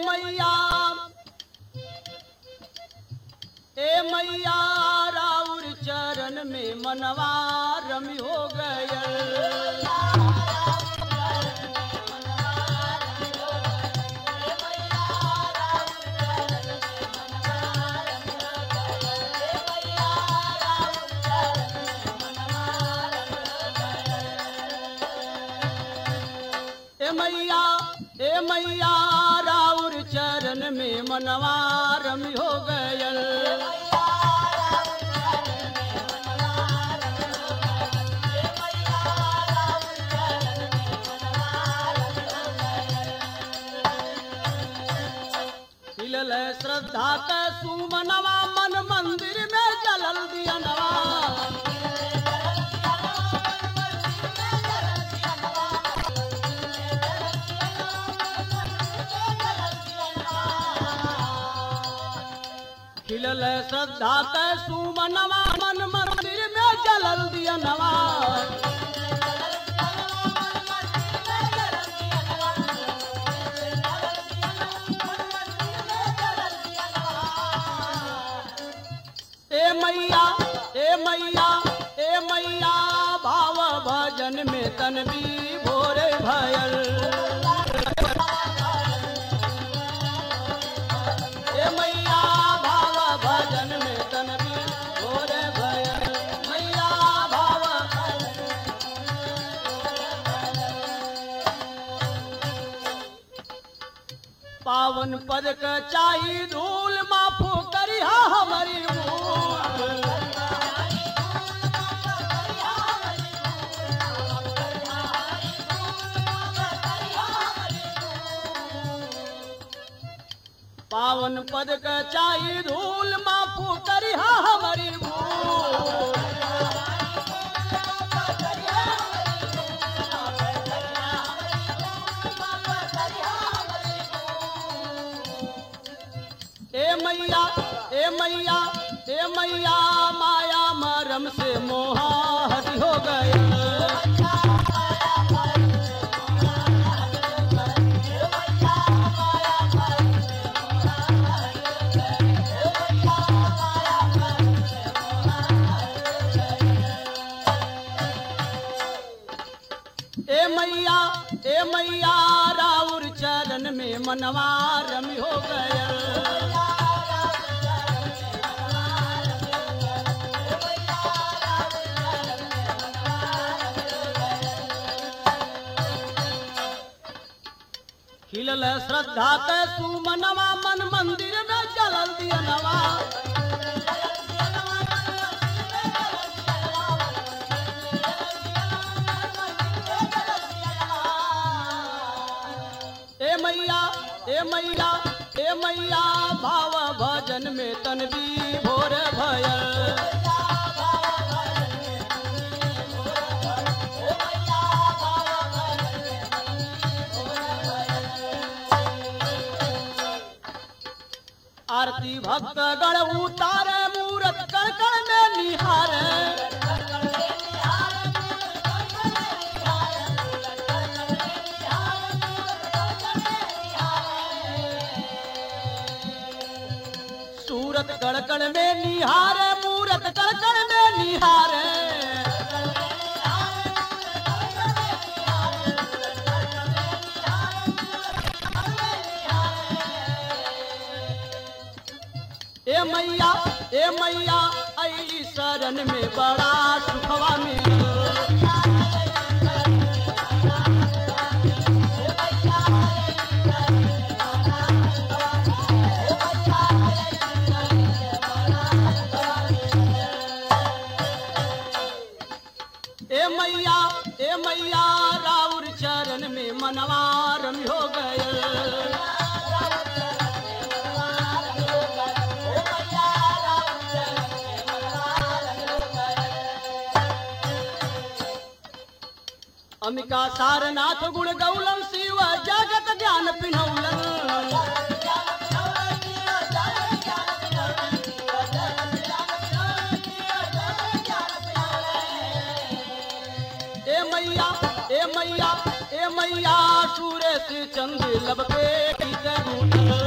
मैया ए मैया राउर चरण में मनवा रमी हो गयल ए मैया ए मैया राउर चरण में मनवा रमी हो गयल खिलल श्रद्धा के सुमनवा मन मंदिर में जलल दियनवा खिलल श्रद्धा के सुमनवा मन मंदिर में जलल दियनवा ए मैया ए मैया ए मैया भाव भजन में तन भी भोरे भयल ए मैया भाव भजन में तन भी भोरे भयल मैया भाव पावन पद क चाही धूल माफो करिहा हमारी भूल पावन पद क चाही धूल माफो करिहा हमारी भूल ए मैया ए मैया ए मैया माया मरम से मोहा हरि हो गया ए मैया ए मैया राउर चरण में मनवा रमी हो गया खिलल श्रद्धा के सुमनवा मन मंदिर में जलल दियनवा ए मैया ए मैया ए मैया भाव भजन में तन भी भोर भयल आरती भक्त गण उतारे मूरत कण कण में निहारे सूरत कण कण में निहारे मूरत कण कण में निहारे ए मैया ए मैया ऐली शरण में बड़ा सुखवा मिल ए मैया ए मैया राउर चरण में मनवा रमी हो गए अमिका सारनाथ गुण गौलम शिव जगत ज्ञान पिनौलन ए मैया ए मैया ए मैया सूरज चंद लब पे की करूं